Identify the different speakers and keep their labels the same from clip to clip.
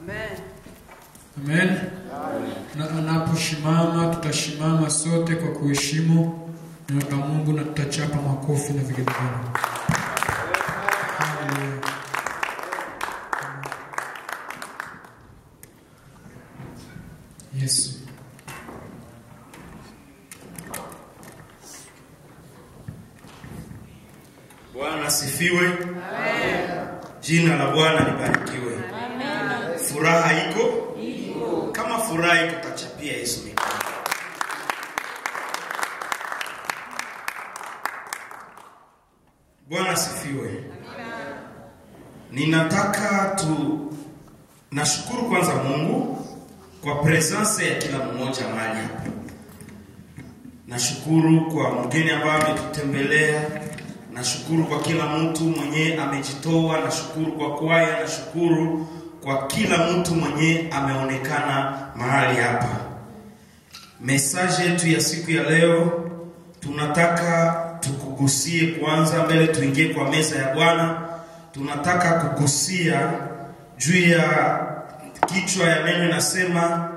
Speaker 1: Amen. Na anaposhimama tutashimama sote kwa kuheshimu neno la Mungu na tutachapa makofi na vigelegele. Haleluya. Yesu.
Speaker 2: Bwana asifiwe. Jina la Bwana libarikiwe. Furaha iko? Kama furaha iko, tachapia Yesu mikono. Bwana asifiwe. Ninataka tu nashukuru kwanza Mungu kwa presence ya kila mmoja mahali hapa. Nashukuru kwa mgeni ambaye ametutembelea. Nashukuru kwa kila mtu mwenye amejitoa. Nashukuru kwa kwaya. Nashukuru kwa kila mtu mwenye ameonekana mahali hapa. Mesaje yetu ya siku ya leo, tunataka tukugusie kwanza, mbele tuingie kwa meza ya Bwana. Tunataka kugusia juu ya kichwa ya neno inasema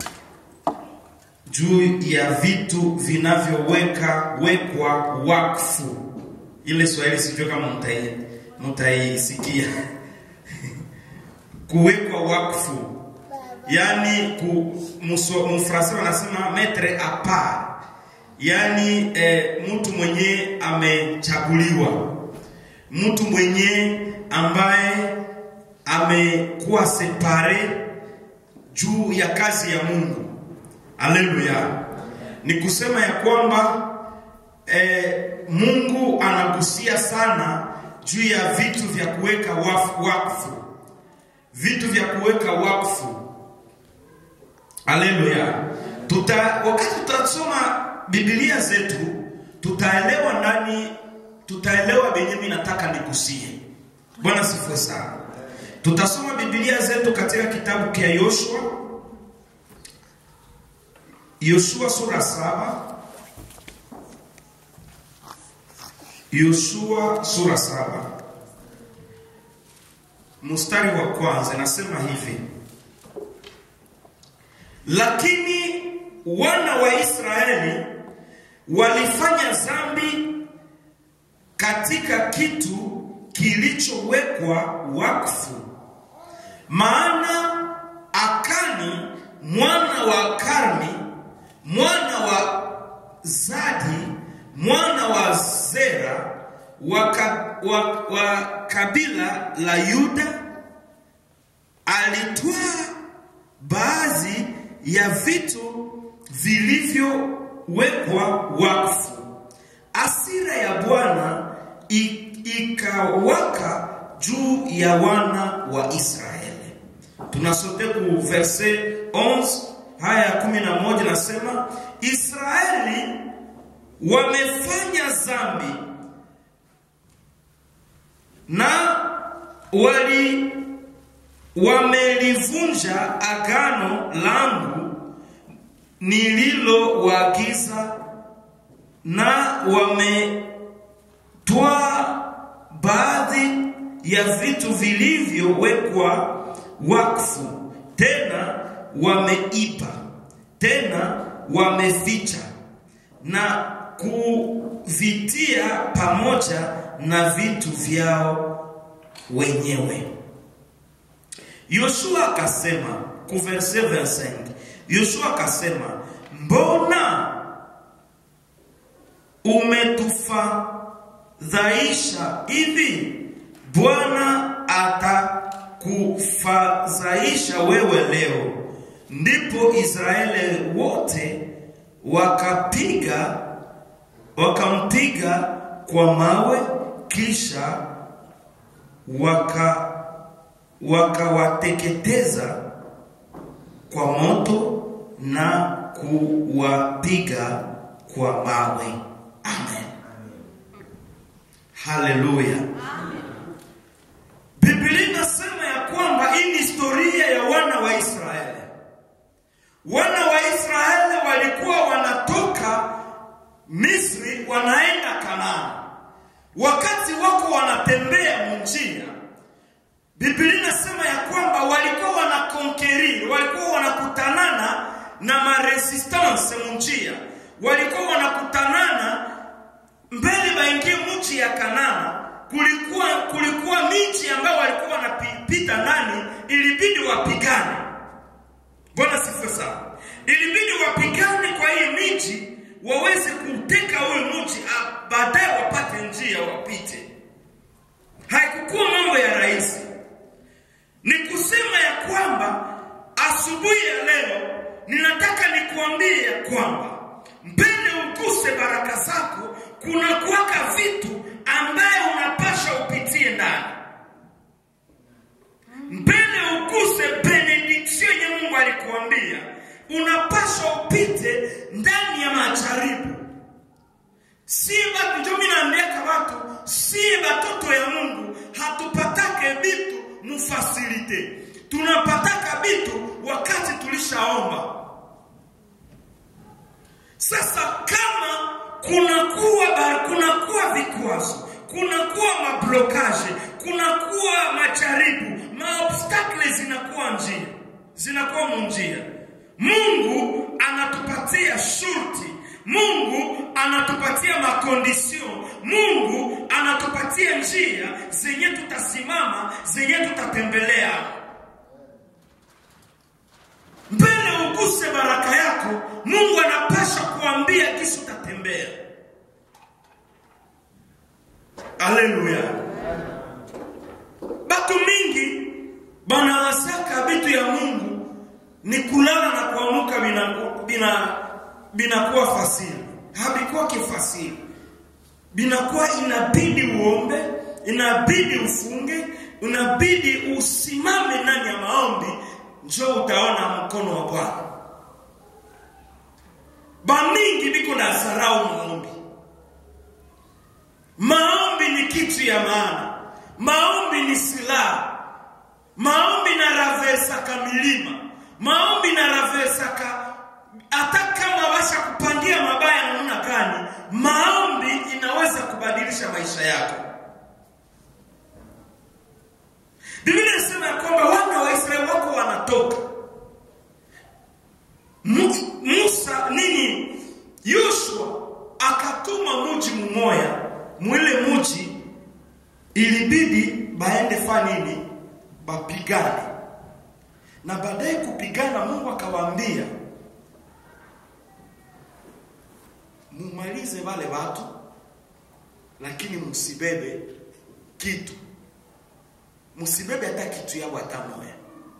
Speaker 2: juu ya vitu vinavyoweka wekwa wakfu. Ile Swahili sijui kama mtai mtaisikia kuwekwa wakfu, yaani ku muso- mfransa wanasema metre a part, yaani eh, mtu mwenye amechaguliwa, mtu mwenye ambaye amekuwa separe juu ya kazi ya Mungu. Haleluya! Ni kusema ya kwamba eh, Mungu anagusia sana juu ya vitu vya kuweka waf- wakfu, vitu vya kuweka wakfu. Haleluya! Tuta wakati tutasoma Biblia zetu tutaelewa ndani, tutaelewa benye mimi nataka nigusie. Bwana sifiwe sana. Tutasoma Biblia zetu katika kitabu kia Yoshua, Yoshua sura saba, Yoshua sura saba mstari wa kwanza nasema hivi: lakini wana wa Israeli walifanya dhambi katika kitu kilichowekwa wakfu, maana Akani mwana wa Karmi mwana wa Zadi mwana wa Zera wa, ka, wa, wa kabila la Yuda alitwaa baadhi ya vitu vilivyowekwa wakfu. Asira ya Bwana i- ikawaka juu ya wana wa Israeli. Tunasote ku verse 11 haya ya 11 nasema Israeli wamefanya dhambi na wali wamelivunja agano langu nililowaagiza na wametwaa baadhi ya vitu vilivyowekwa wakfu, tena wameipa, tena wameficha na kuvitia pamoja na vitu vyao wenyewe. Yoshua akasema ku verse 25, Yoshua akasema mbona umetufadhaisha hivi? Bwana atakufadhaisha wewe leo. Ndipo Israeli wote wakapiga wakampiga kwa mawe, kisha waka wakawateketeza kwa moto na kuwapiga kwa mawe. Amen. Haleluya. Biblia inasema ya kwamba hii ni historia ya wana wa Israeli. Wana wa Israeli walikuwa wanatoka Misri wanaenda Kanaani. Wakati wako wanatembea munjia, Biblia inasema ya kwamba walikuwa wana walikuwa wanakutanana mbele baingie mji ya Kanana. Kulikuwa kulikuwa miji ambayo walikuwa wanapita ndani, ilibidi wapigane. Bwana sifiwe sana. Ilibidi wapigane kwa hii miji waweze kuteka huyo mji, ah, baadaye wapate njia wapite. Haikukuwa mambo ya rahisi. Ni kusema ya kwamba asubuhi ya leo ninataka nikuambie ya kwamba mbele uguse baraka zako, kuna kuwaka vitu ambaye unapasha upitie ndani mbele uguse benediction yenye Mungu alikuambia, unapaswa upite ndani ya majaribu. Si batu ndio mimi naambiaka watu, si batoto ya Mungu hatupatake bitu mufasilite, tunapataka bitu wakati tulishaomba. Sasa kama kunakuwa ba- kunakuwa vikwazo, kunakuwa mablokaje, kunakuwa majaribu, maobstakle zinakuwa njia, zinakuwa munjia. Mungu anatupatia shurti, Mungu anatupatia makondisyon, Mungu anatupatia njia zenye tutasimama, zenye tutatembelea mbele uguse baraka yako, Mungu anapasha kuambia kisi utatembea. Haleluya! Batu mingi banawasaka bitu ya Mungu ni kulala na kuamuka binakuwa bina, binakuwa fasili, habikuwa kifasili, binakuwa inabidi uombe, inabidi ufunge, inabidi usimame ndani ya maombi, njo utaona mkono wa Bwana. Bamingi biko na zarau maombi. Maombi ni kitu ya maana, maombi ni silaha, maombi na ravesaka milima, maombi na ravesaka hata kama washa kupangia mabaya namna gani, maombi inaweza kubadilisha maisha yako. Biblia inasema ya kwamba wana wa Israeli wako wanatoka Mu- Musa nini, Yoshua akatuma muji mumoya, mwile muji ilibidi baende fa nini, bapigane, na baadaye kupigana, Mungu akawaambia mumalize wale watu, lakini msibebe kitu, msibebe hata kitu yao hata moya.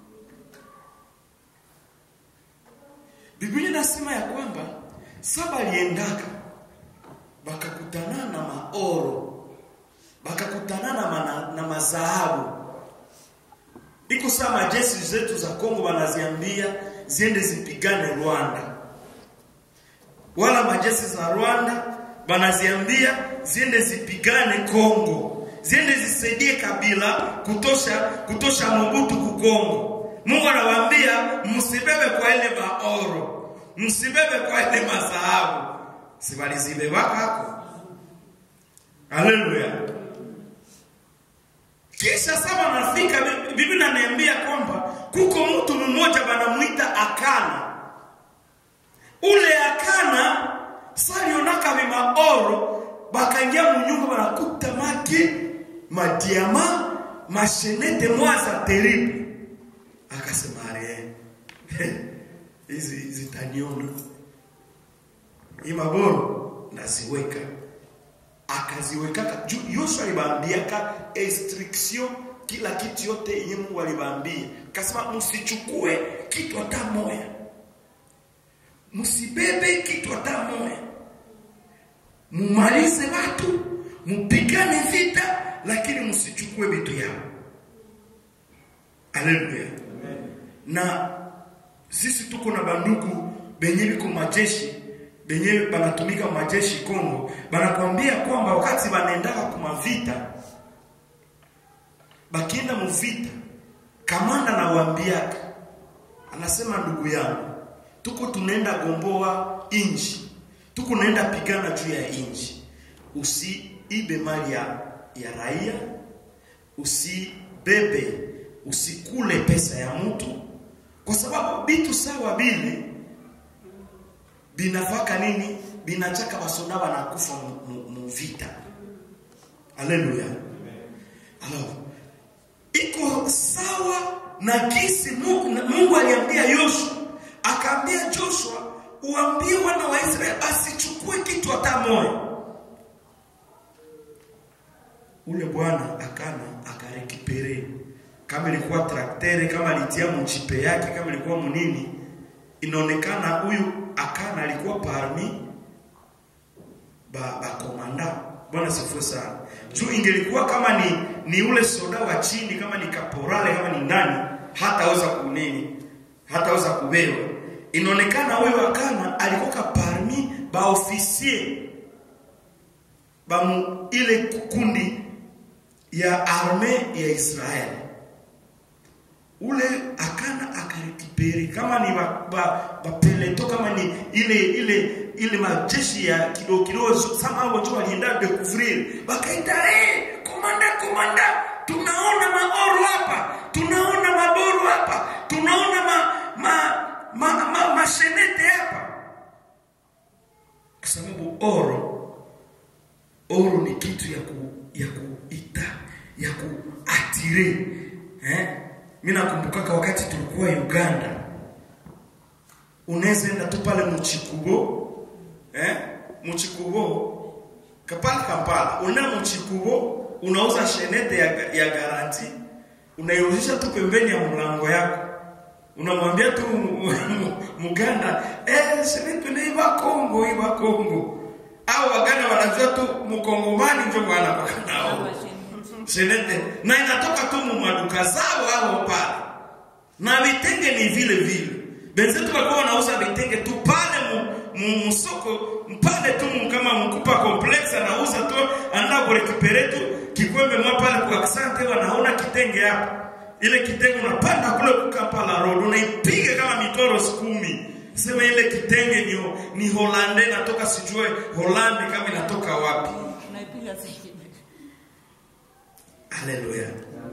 Speaker 2: Biblia inasema ya kwamba saba aliendaka bakakutana na maoro bakakutana na, mana, na mazahabu iko saa majeshi zetu za Kongo wanaziambia ziende zipigane Rwanda, wala majeshi za Rwanda wanaziambia ziende zipigane Kongo, ziende zisaidie Kabila kutosha kutosha Mobutu ku Kongo. Mungu anawaambia msibebe kwa ile maoro, msibebe kwa ile mazahabu, si walizibebaka hako. Haleluya! Kisha saba nafika, Biblia inaniambia kwamba kuko mtu mmoja banamuita Akana. Ule Akana salionaka vimaoro, bakaingia munyumba banakuta maki madiama mashenete mwaza teribu, akasema are hizi zitaniona hii maboro naziweka akaziwekaka juu Yoshua alibaambiaka instruction kila kitu yote yenye Mungu alibaambia, akasema msichukue kitu hata moya, msibebe kitu hata moya, mumalize watu, mupigane vita, lakini msichukue vitu yao. Haleluya! Na sisi tuko na bandugu benye biko majeshi benye banatumika majeshi Kongo, banakwambia kwamba wakati banaendaka kuma vita, bakienda muvita, kamanda nawaambiaka, anasema ndugu yangu, tuko tunaenda gomboa inji, tuko naenda pigana juu ya inji, usiibe mali ya, ya raia, usibebe, usikule pesa ya mtu, kwa sababu bitu sawa bile binafaka nini binachaka basoda banakufa mu- mu- mu vita haleluya alors iko sawa na kisi Mungu, na Mungu aliambia Yoshua, akaambia Joshua, uambie wana wa Israeli asichukue kitu hata moja. Ule bwana akana akarekipere, kama ilikuwa traktere, kama alitia mchipe yake, kama ilikuwa munini, inaonekana huyu akana alikuwa parmi ba, ba komanda bwana sifu sana juu ingelikuwa kama ni ni ule soda wa chini kama ni kaporale kama ni nani hataweza kunini hataweza kubewa inaonekana huyo akana alikuwa ka parmi ba ofisier ba mu, ile kundi ya arme ya Israeli ule akana akarekipere kama ni ba, ba, ba peleto kama ni ile ile ile majeshi ya kidogo kidogo sama hao watu walienda découvrir bakaita eh komanda komanda tunaona maoro hapa tunaona maboru hapa tunaona ma ma ma, ma, mashenete hapa kwa sababu oro oro ni kitu ya ku ya kuita ya kuatire eh mimi nakumbukaka wakati tulikuwa Uganda unaweza enda tu pale mchikubo eh mchikubo kapala Kampala una mchikubo unauza shenete ya, ya garanti unaiuzisha tu pembeni ya mlango yako unamwambia tu muganda eh shenete ni iba Kongo iba Kongo au waganda wanajua tu mkongomani ndio bwana kwa nao senete na inatoka tu mu maduka zao hao pale na vitenge ni vile vile benzetu walikuwa wanauza vitenge tu pale mu, mu, musoko pale tu mu- kama mkupa complex anauza tu anaenda kurekipere tu kikwembe mwa pale kwa asante wanaona kitenge hapa ile kitenge unapanda kule kukapala road unaipiga kama mitoro kumi sema ile kitenge ni, ni Holande natoka sijue Holande kama inatoka wapi
Speaker 3: Unaipiga zaidi.
Speaker 2: haleluya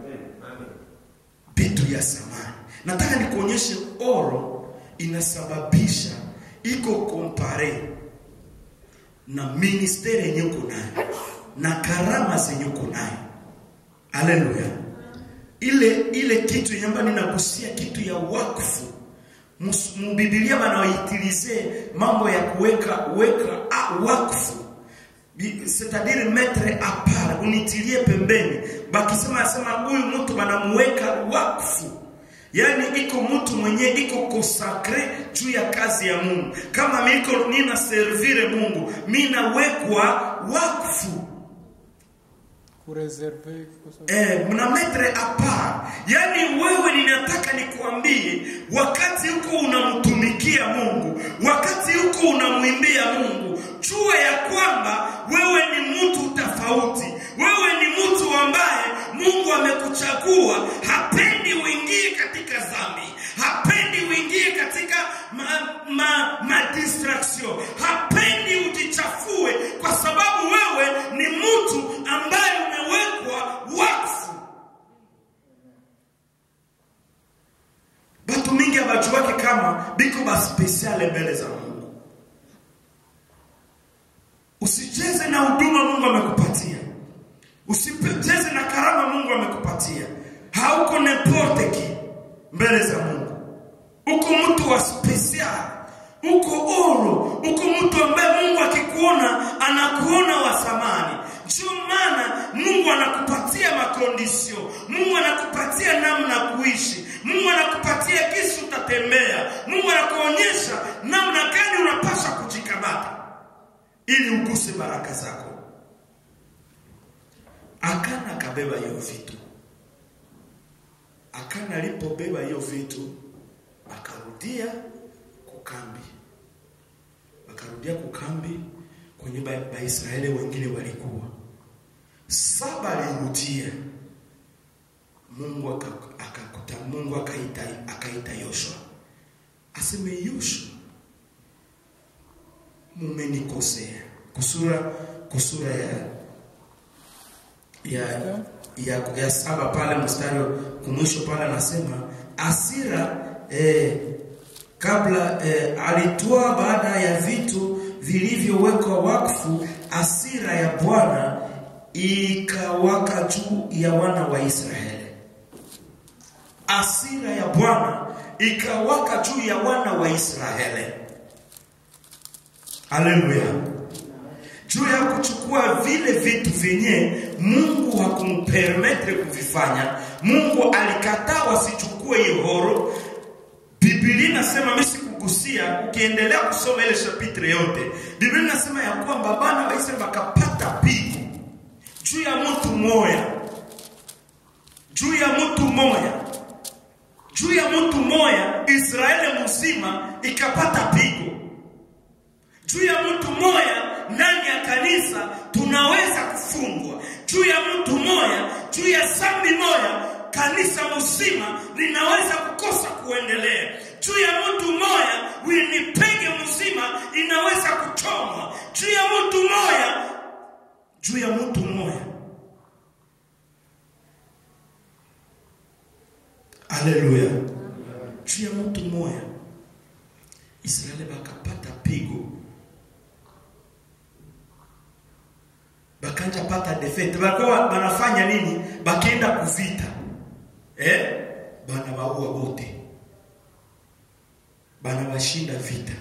Speaker 2: vitu ya samani nataka nikuonyeshe oro inasababisha iko kompare na ministeri yenye uko nayo na karama zenye uko nayo haleluya ile ile kitu yenye ambayo ninagusia kitu ya wakfu Mus- mubibilia banawaitilize mambo ya kuweka weka a, wakfu Bi- c'est-à-dire mettre à part unitilie pembeni bakisema asema huyu mtu banamuweka wakfu yaani iko mtu mwenye iko konsakre juu ya kazi ya mungu kama miko nina servire mungu minawekwa wakfu
Speaker 1: kureserve kwa sababu
Speaker 2: Eh, mna metre apart. Yaani wewe ninataka nikuambie wakati huko unamtumikia Mungu, wakati huko unamwimbia Mungu, jua ya kwamba wewe ni mtu tofauti. Wewe ni mtu ambaye Mungu amekuchagua. Hapendi uingie katika dhambi. Hapendi uingie katika ma, ma, ma distraction. Hapendi ujichafue kwa sababu wewe ni mtu ambaye umewekwa wakfu. Batu mingi abajuake kama biko ba speciale mbele za Mungu. Usicheze na huduma Mungu amekupatia. Usicheze na karama Mungu amekupatia. Hauko n'importe qui mbele za Mungu. Uko mtu wa special. Uko oro, uko mtu ambaye Mungu akikuona anakuona wa thamani. Ndio maana Mungu anakupatia makondisio, Mungu anakupatia namna ya kuishi, Mungu anakupatia kisi utatembea, Mungu anakuonyesha namna gani unapaswa kujikamata ili uguse baraka zako. Akana akabeba hiyo vitu. Akana alipobeba hiyo vitu akarudia kukambi, akarudia kukambi kwenye Ba- Baisraeli wengine walikuwa saba. Alirudia Mungu aka- akakuta, Mungu akaita akaita Yoshua aseme, Yoshua, mumenikosea. Kusura kusura ya ya ya, ya saba pale mstari kumwisho pale anasema asira eh, kabla eh, alitoa baada ya vitu vilivyowekwa wakfu, asira ya Bwana ikawaka juu ya wana wa Israeli. Asira ya Bwana ikawaka juu ya wana wa Israeli. Haleluya! juu ya kuchukua vile vitu vyenye Mungu hakumpermetre kuvifanya. Mungu alikataa wasichukue hiyo horo. Biblia inasema mimi sikugusia, ukiendelea kusoma ile chapitre yote, Biblia inasema ya kwamba bana wa Israeli wakapata pigo juu ya mtu moya, juu ya mtu moya, juu ya mtu moya, Israeli mzima ikapata pigo juu ya mtu moya ndani ya kanisa tunaweza kufungwa juu ya mtu moya, juu ya zambi moya, kanisa mzima linaweza kukosa kuendelea. Juu ya mtu moya, winipege mzima inaweza kuchomwa. Juu ya mtu moya, juu ya mtu moya. Haleluya! Juu ya mtu moya, Israeli bakapata pigo bakanja pata defeat bakuwa banafanya nini? Bakienda kuvita eh, bana baua bote, bana bashinda vita,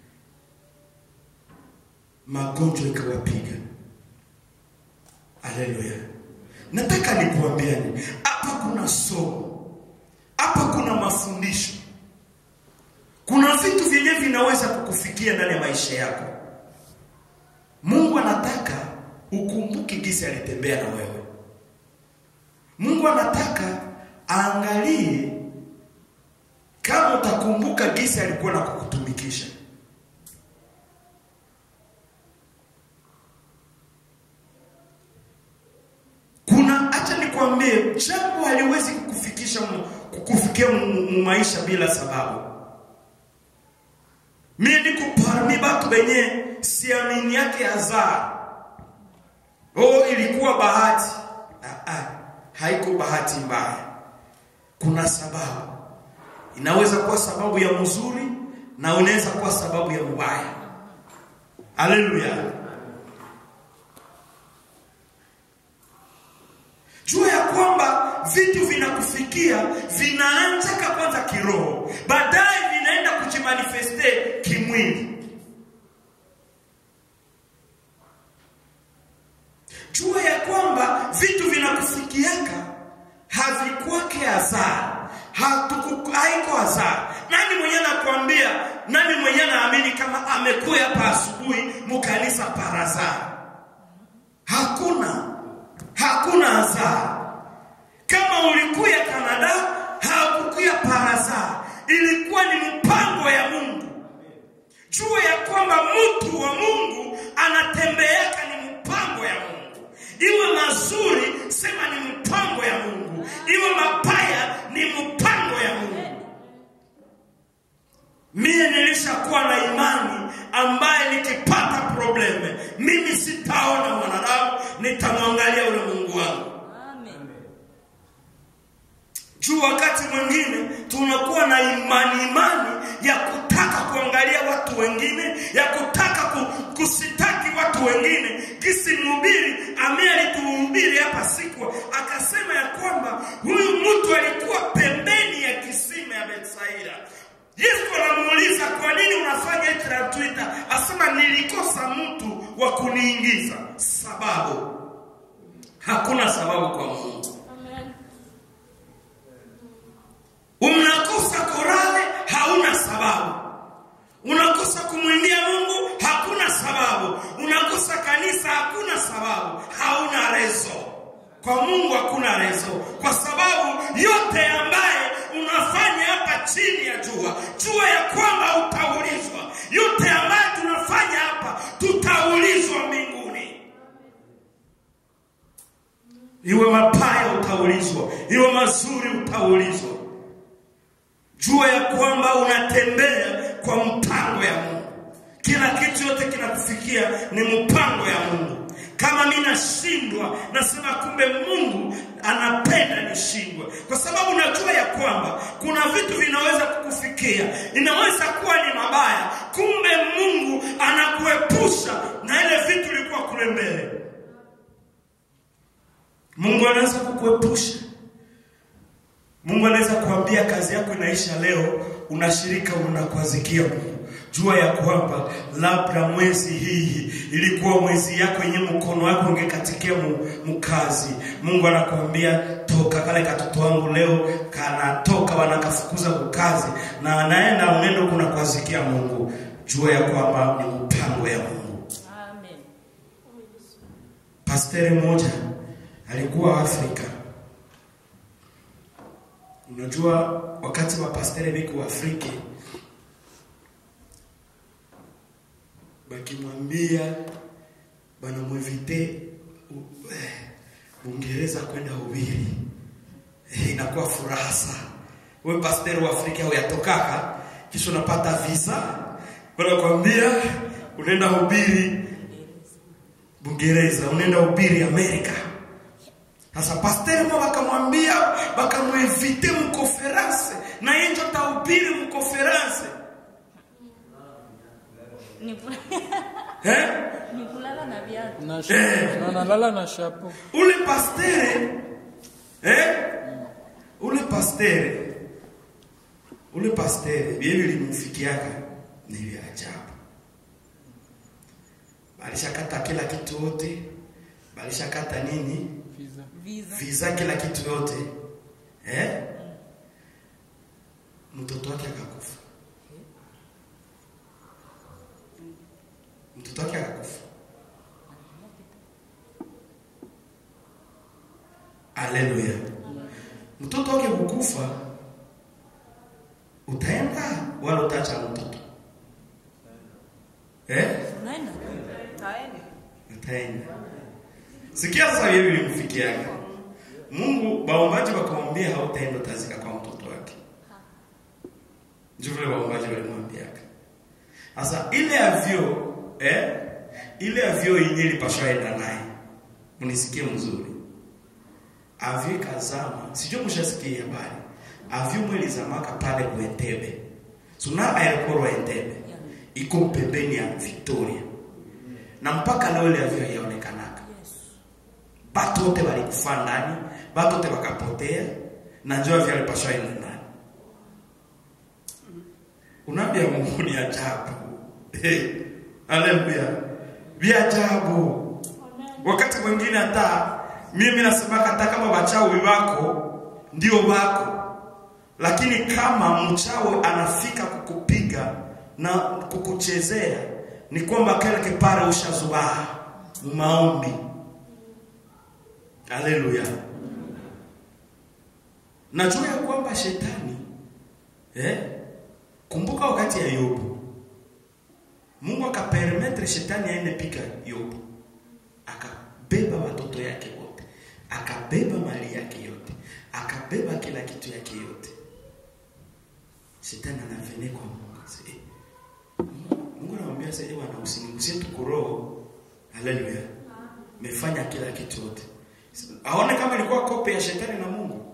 Speaker 2: magonjwa ikawapiga. Haleluya! Nataka nikuambiani hapa, kuna somo hapa, kuna mafundisho, kuna vitu vyenyewe vinaweza kukufikia ndani ya maisha yako. Mungu anataka ukumbuke gisi alitembea na wewe. Mungu anataka aangalie kama utakumbuka gisi alikuwa na kukutumikisha. Kuna acha nikwambie, jambo haliwezi kukufikisha kukufikia mu maisha bila sababu. Mimi niko parmi batu benye siamini yake azaa Oh, ilikuwa bahati. Ah, ah, haiko bahati mbaya. Kuna sababu. Inaweza kuwa sababu ya mzuri na unaweza kuwa sababu ya mbaya. Haleluya. Jua ya kwamba vitu vinakufikia vinaanza kwanza kiroho, baadaye vinaenda kujimanifeste kimwili. Jua ya kwamba vitu vinakufikiaka havikuwake hasara, haiko hasara. Nani mwenye anakuambia? Nani mwenye anaamini kama amekuya hapa asubuhi mukanisa parazara? Hakuna, hakuna hasara. Kama ulikuya Kanada, hakukuya parazara, ilikuwa ni mpango ya Mungu. Jua ya kwamba mtu wa Mungu anatembeaka ni mpango ya Mungu iwe mazuri, sema ni mpango ya Mungu, iwe mabaya, ni mpango ya Mungu. Mie nilishakuwa na imani ambaye nikipata probleme mimi sitaona mwanadamu, nitamwangalia ule Mungu wangu. Juu wakati mwingine tunakuwa na imani imani ya kutaka kuangalia watu wengine, ya kutaka kusitaki watu wengine. Kisi mhubiri ambaye alituhubiri hapa siku akasema ya kwamba huyu mtu alikuwa pembeni ya kisima ya Betsaida. Yesu anamuuliza kwa nini unafanya hivi na Twitter? Asema nilikosa mtu wa kuniingiza. Sababu hakuna sababu kwa Mungu. Unakosa korale, hauna sababu. Unakosa kumwimbia Mungu, hakuna sababu. Unakosa kanisa, hakuna sababu. Hauna rezo. Kwa Mungu hakuna rezo, kwa sababu yote ambaye unafanya hapa chini ya jua, jua ya kwamba utaulizwa. Yote ambaye tunafanya hapa, tutaulizwa mbinguni. Iwe mabaya utaulizwa, iwe mazuri utaulizwa. Jua ya kwamba unatembea kwa mpango ya Mungu. Kila kitu yote kinakufikia ni mpango ya Mungu. Kama mimi nashindwa, nasema kumbe Mungu anapenda nishindwe, kwa sababu najua ya kwamba kuna vitu vinaweza kukufikia, inaweza kuwa ni mabaya, kumbe Mungu anakuepusha na ile vitu ilikuwa kule mbele. Mungu anaweza kukuepusha. Mungu anaweza kuambia kazi yako inaisha leo, unashirika unakwazikia Mungu. Jua ya kwamba labda mwezi hii ilikuwa mwezi yako yenye mkono wako ungekatikia mu, mkazi. Mungu anakuambia toka, kale katoto wangu leo kanatoka, wanakafukuza kukazi na anaenda unendo kuna kwazikia Mungu. Jua ya kwamba ni mpango ya Mungu.
Speaker 3: Amen.
Speaker 2: Pasteri mmoja alikuwa Afrika. Unajua wakati wa pasteri biko Afrika bakimwambia bana mwevite u- eh, Uingereza kwenda ubiri eh, inakuwa furaha sana. Wewe pasteri wa Afrika huyatokaka kisha unapata visa wanakwambia unaenda ubiri Bungereza, unaenda ubiri Amerika. Sasa pasteri mwa bakamwambia bakamwevite mkonferanse na yeye ndio tahubiri mkonferanse
Speaker 3: Ni ku-
Speaker 2: eh?
Speaker 3: ni kulala na viatu.
Speaker 1: na shapo na nalala na shapo
Speaker 2: ule pastere eh? ule pastere ule pastere vile vilimfikiaka ni vya ajabu balishakata kila kitu yote balishakata nini
Speaker 1: visa
Speaker 3: Visa.
Speaker 2: visa kila kitu yote eh? mtoto wake akakufa mtoto wake akakufa Haleluya. Mtoto wake kukufa, utaenda wala utaacha mtoto eh?
Speaker 3: Unaenda?
Speaker 2: Utaenda. Sikia sasa hivi ilimfikiaga. Mungu baombaji wakamwambia hautaenda utazika kwa mtoto wake. Ndio vile baombaji walimwambiaga. Sasa ile avyo eh? Ile avyo yenyewe ilipaswa enda naye. Mnisikie mzuri. Avyo ikazama. Sijui mshasikia habari. Avyo mwili zamaka pale kwa Entebbe. Suna airport wa Entebbe. Iko pembeni ya Victoria. Na mpaka leo ile avyo haionekanaga. Batu wote walikufa ndani, batu wote wakapotea na njoo avyo alipaswa enda ndani. Unaambia Mungu ni ajabu. Hey, haleluya. Vya ajabu. Wakati mwingine hata mimi nasema hata kama wachawi wako ndio wako, lakini kama mchawi anafika kukupiga na kukuchezea, ni kwamba kile kipare ushazubaa maombi. Haleluya. Najua ya kwamba shetani eh, kumbuka wakati ya Yobu Mungu akapermetre shetani aende pika Yobu, akabeba watoto yake wote, akabeba mali yake yote, akabeba kila kitu yake yote. Shetani anavene kwa Mungu sasa, eh, Mungu anamwambia sasa, eh, bwana usinigusie tu kuroho. Haleluya, mefanya kila kitu yote, aone kama ilikuwa kope ya shetani na Mungu.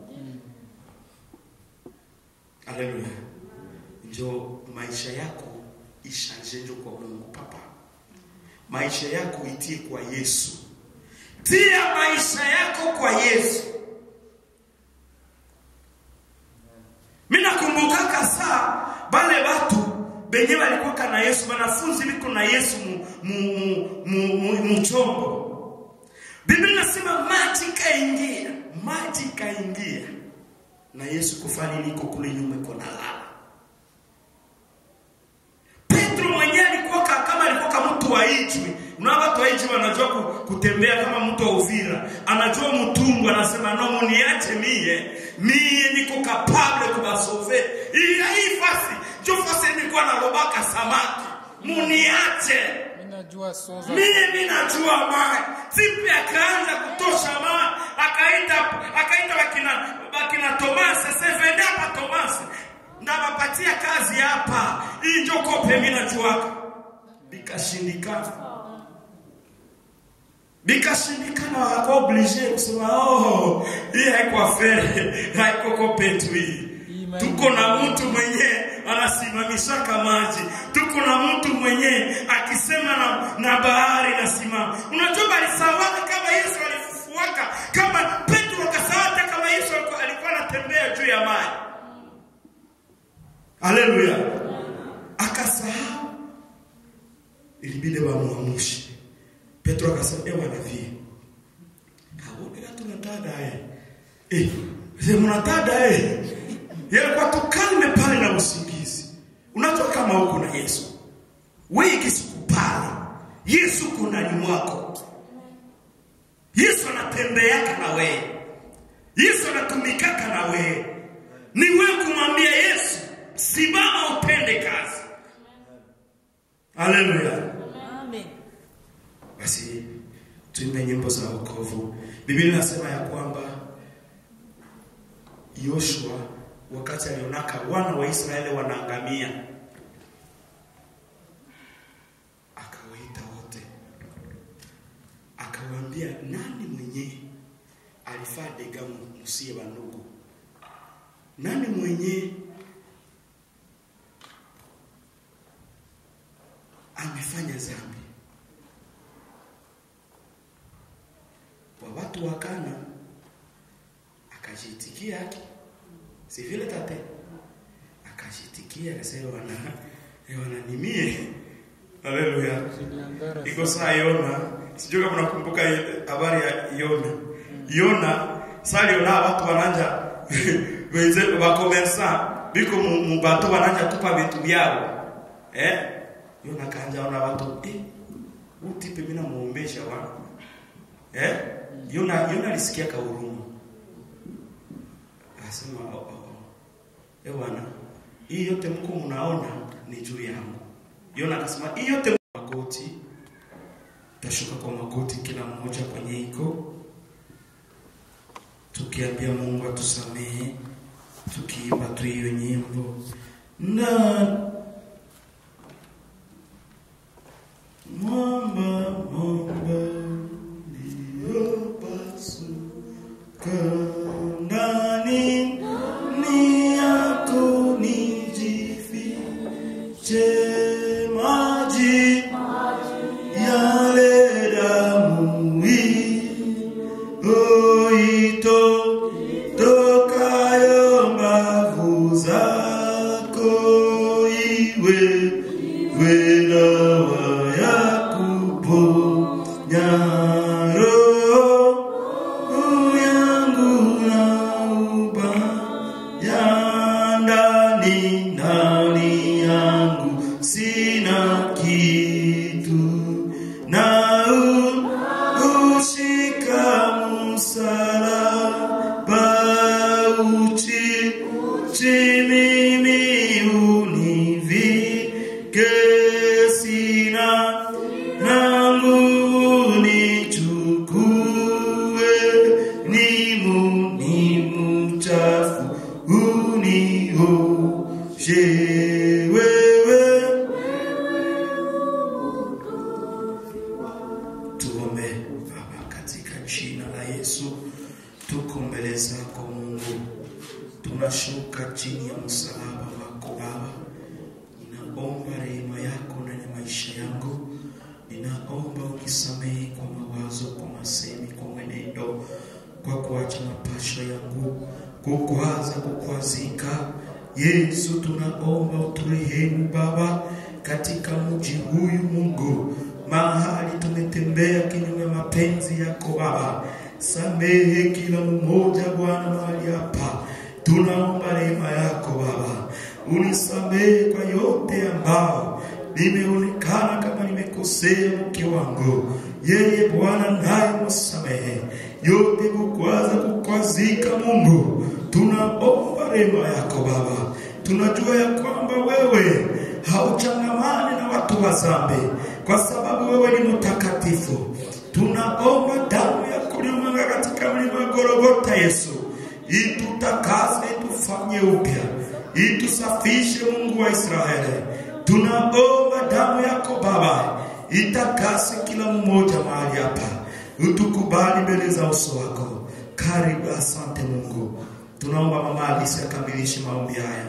Speaker 2: Haleluya, njo maisha yako ishanjenjo kwa Mungu papa. Maisha yako itie kwa Yesu. Tia maisha yako kwa Yesu. Mimi nakumbukaka saa bale batu benye walikuwa kana Yesu, wanafunzi biko na Yesu mu, mu, mu, mu, mu, mu chombo. Biblia inasema maji kaingia, maji kaingia na Yesu kufanya nini? Iko kule nyuma, iko na lala Petro mwenyewe alikuwa ka- kama alikuwa kama mtu wa Ijwi. Una watu wa Ijwi wanajua ku- kutembea kama mtu wa Uvira, anajua mtungu, anasema no, muniache mie, mie niko capable kubasove hii hii fasi jo fasi nilikuwa nalobaka samaki, muniache
Speaker 1: mimi najua soza
Speaker 2: mie mimi najua maji. Tipi akaanza kutosha maji, akaita akaita wakina wakina Tomasi, sasa vende hapa Tomasi. Ndawapatia kazi hapa. Hii ndio kope mimi najuaka. Bikashindikana. Bikashindikana wakakuwa oblige kusema oh, hii haiko afere, haiko kope tu hii.
Speaker 1: Hii maji-
Speaker 2: Tuko na mtu mwenye ana anasimamishaka maji. Tuko na mtu mwenye akisema na, na bahari nasimama. Unajua balisawaka kama Yesu alifufuaka, kama Petro akasawata kama Yesu alikuwa- alikuwa anatembea juu ya maji. Haleluya, akasahau, ilibidi bamuamushe. Petro akasema, ewe nabii, kabonera tunatada eh, eh, sema unatada eh yalikuwa tukalme pale na usingizi. Unajua kama huko na Yesu, wewe kisikupale, Yesu uko ndani mwako. Yesu anatembeaka na wewe, Yesu anatumikaka na wewe. Ni wewe kumwambia Yesu, simama utende kazi. Haleluya!
Speaker 3: Amen.
Speaker 2: Basi tuimbe nyimbo za wokovu. Biblia inasema ya kwamba Yoshua wakati alionaka wana wa Israeli wanaangamia, akawaita wote, akawaambia, nani mwenye alifaa dega musie bandugu? Nani mwenye amefanya zambi? Wa watu wa Kana akajiitikia haki si vile tate akashitikia akasema wana eh, wananimie haleluya iko saa Yona sijui kama nakumbuka ile habari ya Yona Yona saa Yona watu wananja wenze wakomersa biko mu mu bato wananja tupa vitu vyao eh Yona kanja ona watu eh utipe mimi namuombesha wa eh Yona Yona alisikia kahuruma Akasema oh, oh, oh. Eh bwana, hii yote mko mnaona ni juu yangu. Yona akasema hii yote magoti. Tashuka kwa magoti kila mmoja kwenye iko. Tukiambia Mungu atusamehe, tukiimba tu hiyo nyimbo. Na mwamba mwamba niliyopasuka ndani ni yako nijifiche maji yale damu oito tokayo mbavu zako iwe iwe dawa ya kuponya roho yangu na ubaya ndani ndani yangu sina kitu na u- ushika msalaba uchi uchi mimi univike sina na nguvu nichukue nimu ni mchafu unioshe wewe tuombe baba katika jina la yesu tuko mbele zako mungu tunashuka chini ya msalaba wako baba ninaomba rehema yako ndani ya maisha yangu ninaomba unisamehe kwa mawazo kwa masemi kwa mwenendo kwa kuacha mapasho yangu kukwaza kukwazika yesu tunaomba uturehemu baba katika mji huyu mungu mahali tumetembea kinyume mapenzi yako baba samehe kila mmoja bwana mahali hapa tunaomba rehema yako baba unisamehe kwa yote ambao nimeonekana kama nimekosea mke wangu yeye bwana naye msamehe yote kukwaza kukwazika mungu tunaomba rehema yako baba tunajua ya kwamba wewe hauchangamani na watu wa zambi kwa sababu wewe ni mtakatifu tunaomba damu ya kulimwaga katika mlima Golgotha Yesu itutakase itufanye upya itusafishe Mungu wa Israeli tunaomba damu yako Baba itakase kila mmoja mahali hapa utukubali mbele za uso wako karibu asante Mungu tunaomba mama Alisi akamilishe maombi haya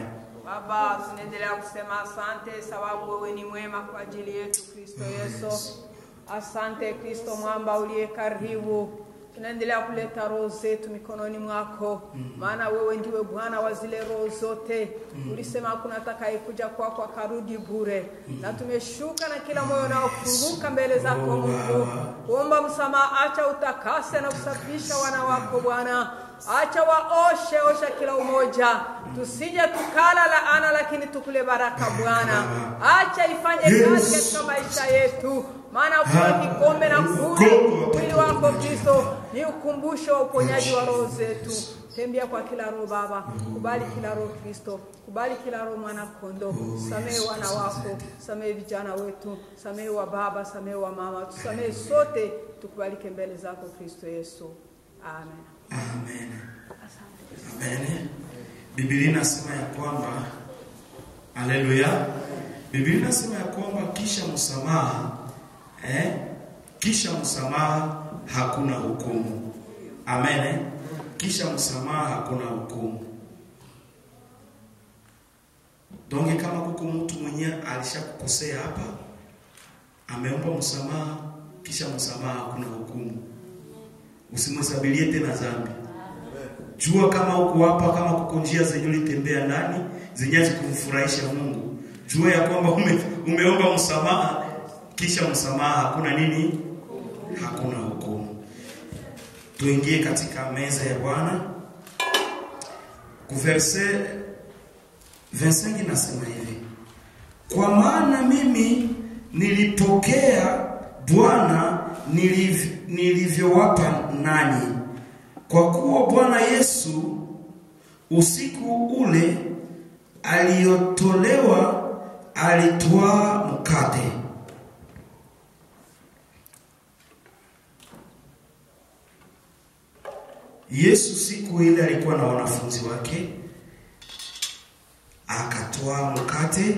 Speaker 4: Baba, tunaendelea kusema asante sababu wewe ni mwema kwa ajili yetu Kristo Yesu. Asante Kristo mwamba uliye karibu. Tunaendelea kuleta roho zetu mikononi mwako, maana wewe ndiwe Bwana wa zile roho zote. Ulisema hakuna atakayekuja kwako akarudi bure, na tumeshuka na kila moyo unaofunguka mbele zako Mungu, kuomba msamaha. Acha utakase na kusafisha wana wako Bwana, acha waoshe osha kila umoja, tusije tukala laana, lakini tukule baraka Bwana. Acha ifanye kazi katika maisha yetu, maana kuwa kikombe na kule mwili wako Kristo ni ukumbusho wa uponyaji wa roho zetu. Tembea kwa kila roho Baba, kubali kila roho Kristo, kubali kila roho mwana kondo. Samehe wana wako, samehe vijana wetu, samehe wa baba, samehe wa mama, tusamehe sote, tukubalike mbele zako Kristo Yesu, amen.
Speaker 2: Amen. Amen. Biblia inasema ya kwamba Haleluya. Biblia inasema ya kwamba kisha msamaha eh, kisha msamaha hakuna hukumu. Amen. Kisha msamaha hakuna hukumu. Donge kama kuko mtu mwenyewe alishakukosea hapa, ameomba msamaha, kisha msamaha hakuna hukumu. Usimhesabilie tena dhambi. Jua kama uko hapa, kama kuko njia zenye ulitembea ndani zenye hazikumfurahisha Mungu, jua ya kwamba ume, umeomba msamaha, kisha msamaha hakuna nini? Hakuna hukumu. Tuingie katika meza ya Bwana. Kuverse 25 nasema hivi, kwa maana mimi nilipokea Bwana niliv, nilivyowapa nanyi, kwa kuwa Bwana Yesu usiku ule aliyotolewa alitwaa mkate Yesu siku ile alikuwa na wanafunzi wake, akatoa mkate,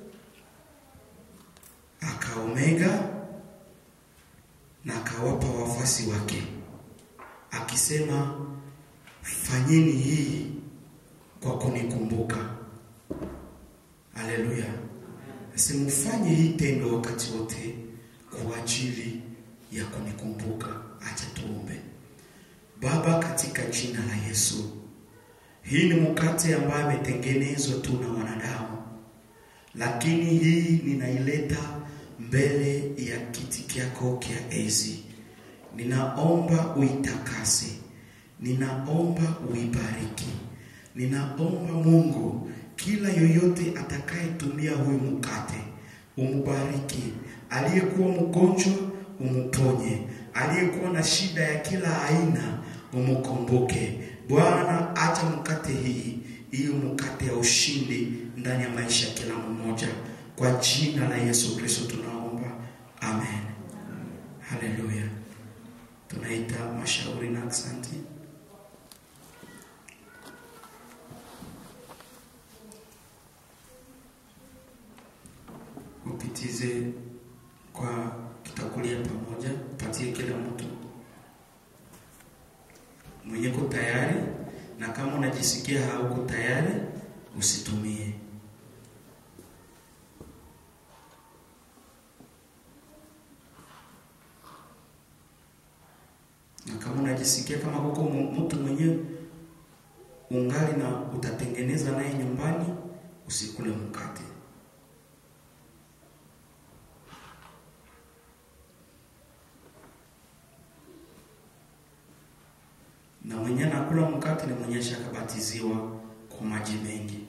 Speaker 2: akaomega na akawapa wafuasi wake, akisema, fanyeni hii kwa kunikumbuka. Haleluya! Simufanye hii tendo wakati wote kwa ajili ya kunikumbuka. Acha tuombe. Baba, katika jina la Yesu, hii ni mkate ambayo imetengenezwa tu na wanadamu, lakini hii ninaileta mbele ya kiti kyako kya enzi. Ninaomba uitakase, ninaomba uibariki, ninaomba Mungu, kila yoyote atakayetumia huyu mkate umubariki, aliyekuwa mgonjwa umuponye, aliyekuwa na shida ya kila aina umukumbuke. Bwana, acha mkate hii hiyo mkate ya ushindi ndani ya maisha ya kila mmoja, kwa jina la Yesu Kristo tunaomba, amen. Haleluya. Tunaita mashauri na asante. Upitize kwa kitakulia pamoja, patie kila mtu mwenyeko tayari, na kama unajisikia hauko tayari usitumie. Na kama unajisikia kama kuko mtu mwenyewe ungali na utatengeneza naye nyumbani, usikule mkate. na mwenye anakula mkate ni mwenye shakabatiziwa kwa maji mengi.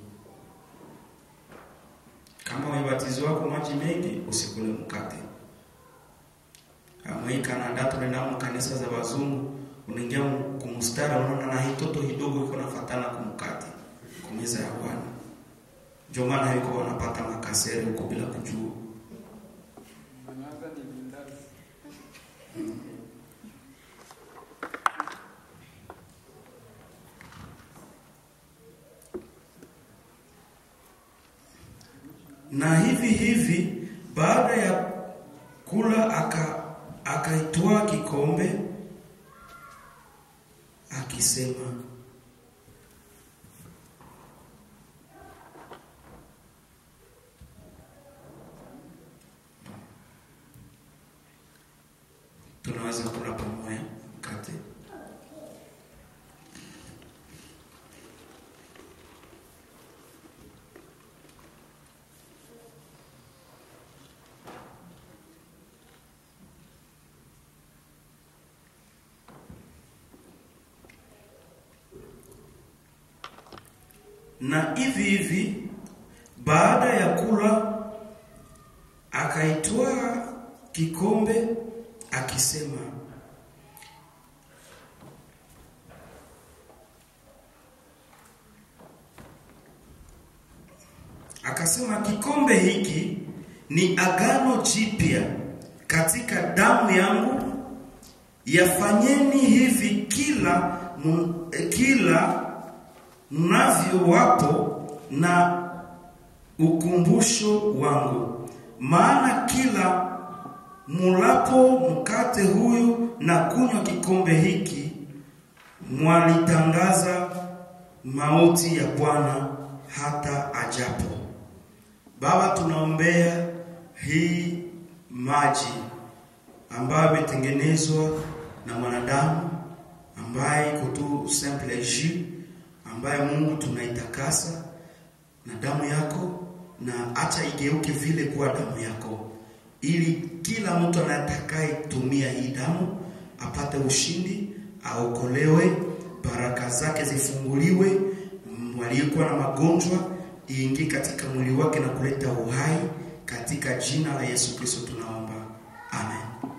Speaker 2: Kama umebatiziwa kwa maji mengi, usikule mkate. Kama hii Canada tunaenda mu kanisa za wazungu, unaingia kumstara, unaona na hii toto kidogo iko nafatana kumkate kumeza ya Bwana. Ndio maana yuko wanapata makasere huko bila kujua. na hivi hivi baada ya kula aka akaitwaa kikombe akisema na hivi hivi baada ya kula akaitwaa kikombe akisema akasema kikombe hiki ni agano jipya katika damu yangu yafanyeni hivi kila mu- eh, kila mnavyowapo na ukumbusho wangu maana kila mulapo mkate huyu na kunywa kikombe hiki mwalitangaza mauti ya bwana hata ajapo baba tunaombea hii maji ambayo imetengenezwa na mwanadamu ambaye iko tu simple jus ambaye Mungu tunaitakasa na damu yako na acha igeuke vile kuwa damu yako ili kila mtu anatakayetumia hii damu apate ushindi aokolewe baraka zake zifunguliwe mm, waliokuwa na magonjwa iingie katika mwili wake na kuleta uhai katika jina la Yesu Kristo tunaomba amen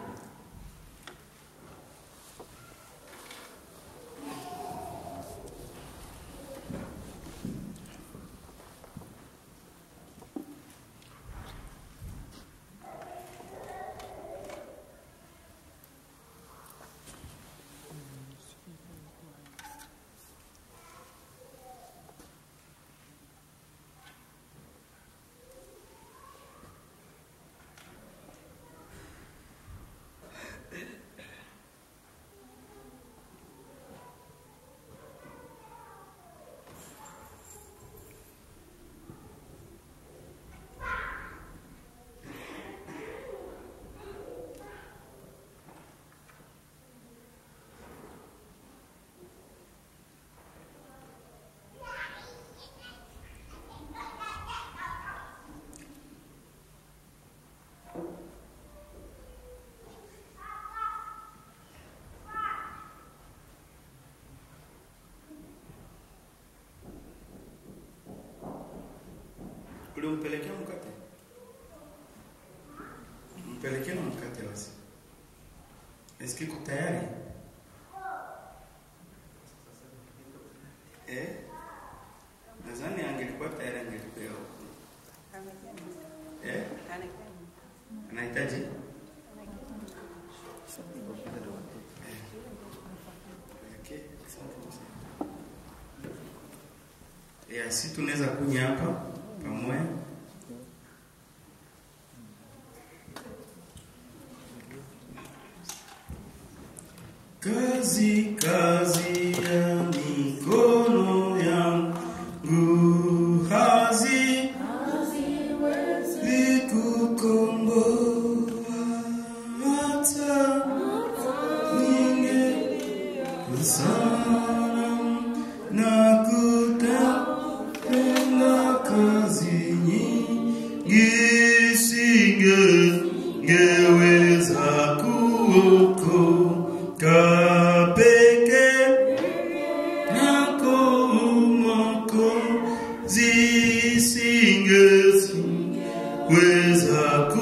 Speaker 2: ulimpelekea mkate mpelekee na mkate basi eski iko tayari eh nadhani angelikuwa tayari angelipea huko eh anahitaji Okay, asante sana. Ya, si tunaweza kunya hapa pamoja. Kazi kazi ya mikono yangu hazi zikukomboa hata ninge sana na kutenda kazi nyingi singeweza kuokoka peke yako Mwokozi, singeweza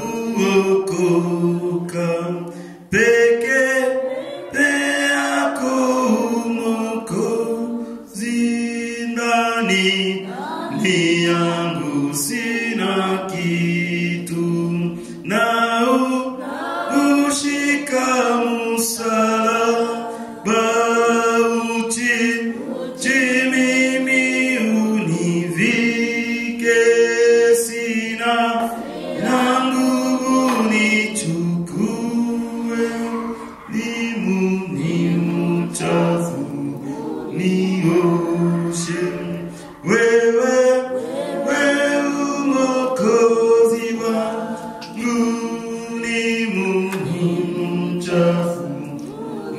Speaker 2: kuokoka peke yako Mwokozi, ndani ni yangu sina kitu nao ushika msalaba uchi chi mimi univike sina na nguvu nichukue limu ni mchafu nioshe wewe wewe umokozi wangu ni muhimu mchafu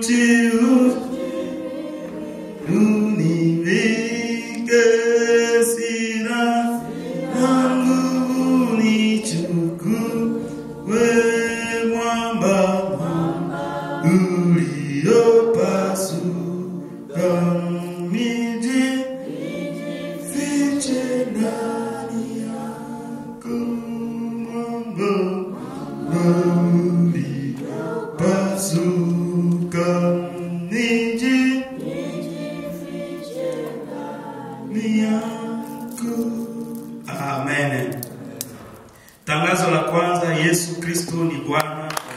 Speaker 2: uti univike sira na nguvu nichukue mwamba uliopasuka miji fiche ndani yako mwamba uliopasuka miji ni yako. Amen. Tangazo la kwanza, Yesu Kristo ni Bwana wa